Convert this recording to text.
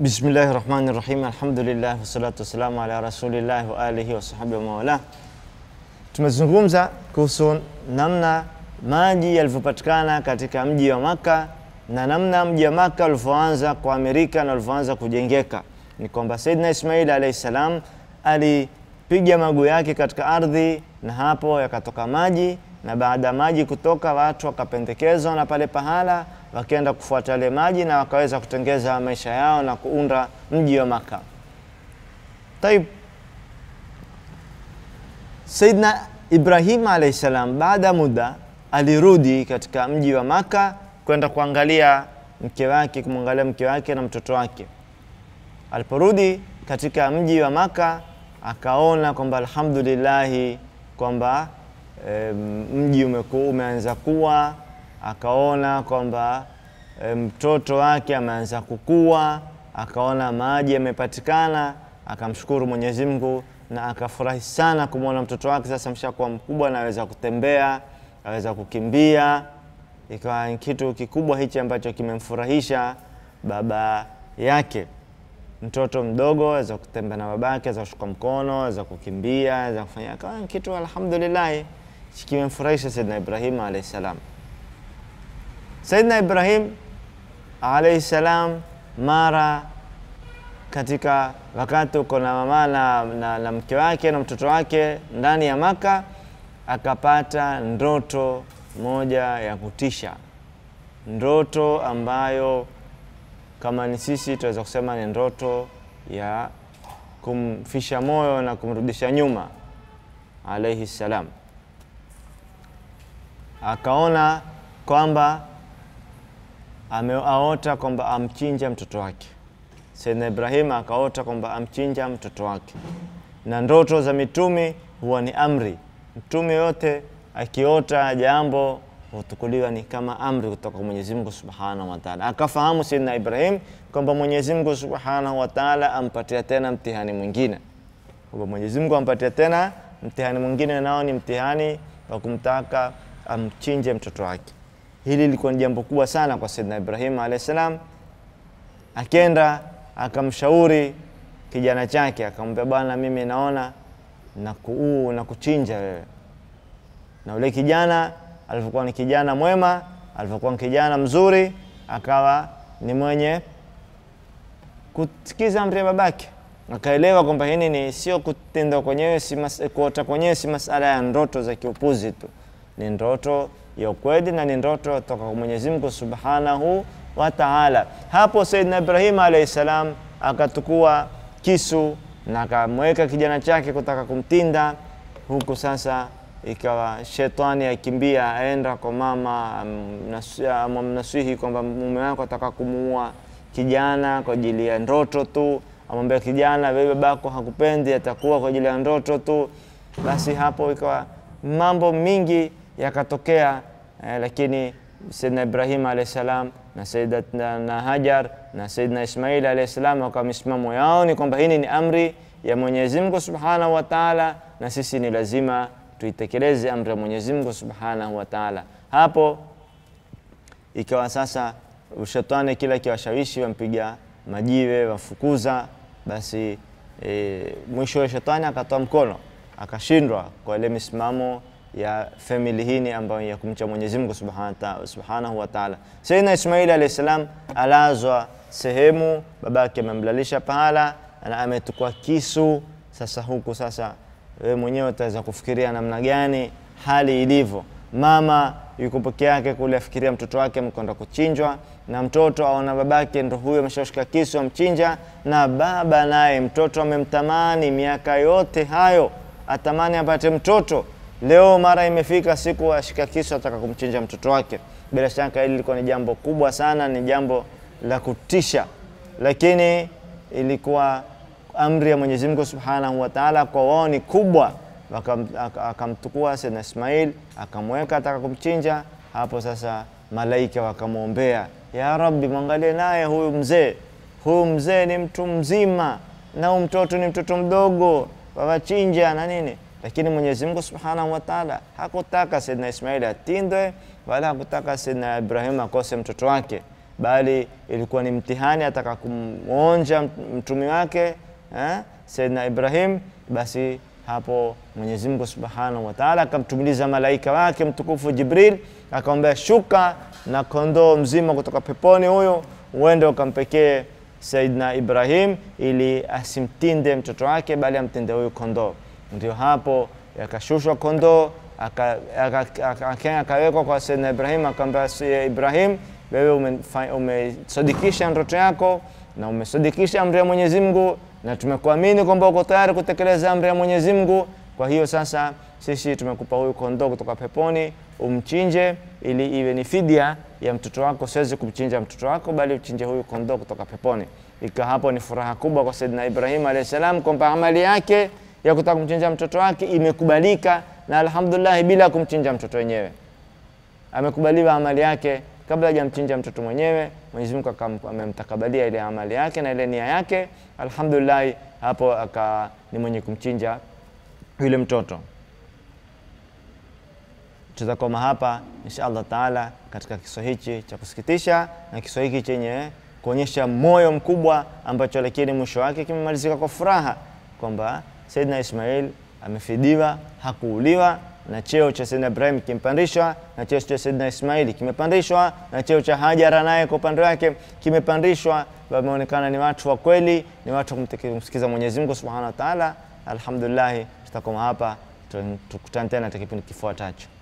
Bismillahi rahmani rahim, alhamdulillah wassalatu wassalamu ala rasulillahi wa alihi wasahbihi wamawala. Tumezungumza kuhusu namna maji yalivyopatikana katika mji wa Maka na namna mji wa Maka ulivyoanza kuamirika na ulivyoanza kujengeka. Ni kwamba Saidina Ismail alayhi salam alipiga maguu yake katika ardhi na hapo yakatoka maji, na baada ya maji kutoka, watu wakapendekezwa na pale pahala wakaenda kufuata yale maji na wakaweza kutengeza maisha yao na kuunda mji wa Maka. Taib, Saidna Ibrahim alayhi salam baada ya muda alirudi katika mji wa Maka kwenda kuangalia mke wake, kumwangalia mke wake na mtoto wake. Aliporudi katika mji wa Maka akaona kwamba alhamdulillahi kwamba e, mji umeku, umeanza kuwa akaona kwamba e, mtoto wake ameanza kukua, akaona maji yamepatikana, akamshukuru Mwenyezi Mungu na akafurahi sana kumwona mtoto wake sasa mshakuwa mkubwa na aweza kutembea, aweza kukimbia. Ikawa ni kitu kikubwa hichi ambacho kimemfurahisha baba yake. Mtoto mdogo aweza kutembea na babake, aweza kushika mkono, aweza kukimbia, aweza kufanya, akawa ni kitu alhamdulillah kimemfurahisha Saidina Ibrahim alayhi salam. Saidina Ibrahim alayhi salam mara katika wakati uko na mama na, na, na mke wake na mtoto wake ndani ya Maka, akapata ndoto moja ya kutisha, ndoto ambayo kama ni sisi tunaweza kusema ni ndoto ya kumfisha moyo na kumrudisha nyuma alayhi salam. Akaona kwamba ameaota kwamba amchinja mtoto wake. Saidina Ibrahim akaota kwamba amchinja mtoto wake, na ndoto za mitume huwa ni amri. Mtume yote akiota jambo hutukuliwa ni kama amri kutoka kwa Mwenyezi Mungu Subhanahu wa Ta'ala. Akafahamu Saidina Ibrahim kwamba Mwenyezi Mungu Subhanahu wa Ta'ala ampatia tena mtihani mwingine, kwamba Mwenyezi Mungu ampatia tena mtihani mwingine, nao ni mtihani wa kumtaka amchinje mtoto wake. Hili lilikuwa ni jambo kubwa sana kwa Saidina Ibrahim alayhi salam. Akenda akamshauri kijana chake, akamwambia, bwana, mimi naona na kuuu na kuchinja wewe. Na ule kijana alivyokuwa ni kijana mwema, alivyokuwa ni kijana mzuri, akawa ni mwenye kusikiza amri ya babake, akaelewa kwamba hili ni sio kutenda kwenyewe, si kuota kwenyewe, si masala ya ndoto za kiupuzi tu, ni ndoto ya ukweli na ni ndoto toka kwa Mwenyezi Mungu Subhanahu wa Ta'ala. Hapo Saidina Ibrahim alayhi salam akatukua kisu na akamweka kijana chake kutaka kumtinda, huku sasa ikawa shetani akimbia aenda kwa mama amnasihi kwamba mume wako ataka kumuua kijana kwa ajili ya ndoto tu, amwambia kijana, wewe babako hakupendi, atakuwa kwa ajili ya ndoto tu. Basi hapo ikawa mambo mingi yakatokea eh, lakini Saidina Ibrahim alayhi salam na Sayyidatuna Hajar na Sayyidina Ismail alayhi salam wakawa misimamo yao ni kwamba hii ni amri ya Mwenyezi Mungu Subhanahu wa Ta'ala, na sisi ni lazima tuitekeleze amri ya Mwenyezi Mungu Subhanahu wa Ta'ala. Hapo ikawa sasa ushetani kila kiwashawishi wampiga majiwe wafukuza, basi e, mwisho wa shetani akatoa mkono akashindwa kwa ile misimamo ya family hii ambayo ya kumcha Mwenyezi Mungu Subhanahu wa Ta'ala. Sayyidina Ismail alayhi salam alazwa sehemu, babake amemlalisha pahala na ametukua kisu. Sasa huku sasa wewe mwenyewe utaweza kufikiria namna gani hali ilivyo. Mama yuko peke yake kule, afikiria mtoto wake mkwenda kuchinjwa, na mtoto aona babake ndo huyo ameshashika kisu amchinja, na baba naye mtoto amemtamani miaka yote hayo, atamani apate mtoto Leo mara imefika siku ashika kisu ataka kumchinja mtoto wake. Bila shaka hili lilikuwa ni jambo kubwa sana, ni jambo la kutisha, lakini ilikuwa amri ya Mwenyezi Mungu Subhanahu wa Ta'ala, kwa wao ni kubwa. Akamtukua Sayyidina Ismail akamweka ataka kumchinja. Hapo sasa malaika wakamwombea, ya Rabbi, mwangalie naye huyu mzee, huyu mzee ni mtu mzima na huyu mtoto ni mtoto mdogo, wawachinja na nini lakini Mwenyezi Mungu Subhanahu wa Ta'ala hakutaka Saidina Ismail atindwe wala hakutaka Saidina Ibrahim akose mtoto wake. bali ilikuwa ni mtihani, ataka kumwonja mtumi wake eh, Saidina Ibrahim. Basi hapo Mwenyezi Mungu Subhanahu wa Ta'ala akamtumiliza malaika wake mtukufu Jibril, akamwambia shuka na kondoo mzima kutoka peponi, huyo uende ukampekee Saidina Ibrahim ili asimtinde mtoto wake, bali amtinde huyu kondoo. Ndio hapo yakashushwa kondoo akawekwa kwa Saidina Ibrahim, akamwambia Ibrahim, wewe umesadikisha ndoto yako na umesadikisha amri ya Mwenyezi Mungu, na tumekuamini kwamba uko tayari kutekeleza amri ya Mwenyezi Mungu. Kwa hiyo sasa sisi tumekupa huyu kondoo kutoka peponi, umchinje ili iwe ni fidia ya mtoto wako. Siwezi kumchinja mtoto wako, bali uchinje huyu kondoo kutoka peponi. Ikawa hapo ni furaha kubwa kwa Saidina Ibrahim alayhi salam kwamba amali yake ya kutaka kumchinja mtoto wake imekubalika, na alhamdulillah, bila kumchinja mtoto wenyewe amekubaliwa amali yake kabla hajamchinja mtoto mwenyewe. Mwenyezi Mungu amemtakabalia ile amali yake na ile nia yake, alhamdulillah. Hapo aka ni mwenye kumchinja yule mtoto. Tutakoma hapa insha Allah taala katika kisa hichi cha kusikitisha na kisa hiki chenye kuonyesha moyo mkubwa ambacho lakini mwisho wake kimemalizika kwa furaha kwamba Saidina Ismail amefidiwa, hakuuliwa na cheo cha Saidina Ibrahim kimpandishwa na cheo cha Saidina Ismaili kimepandishwa na cheo cha Hajara naye kwa upande wake kimepandishwa. Wameonekana ni watu wa kweli, ni watu wa kumsikiza Mwenyezi Mungu Subhanahu wa Ta'ala. Alhamdulillah, tutakoma hapa, tukutane tena katika kipindi kifuatacho.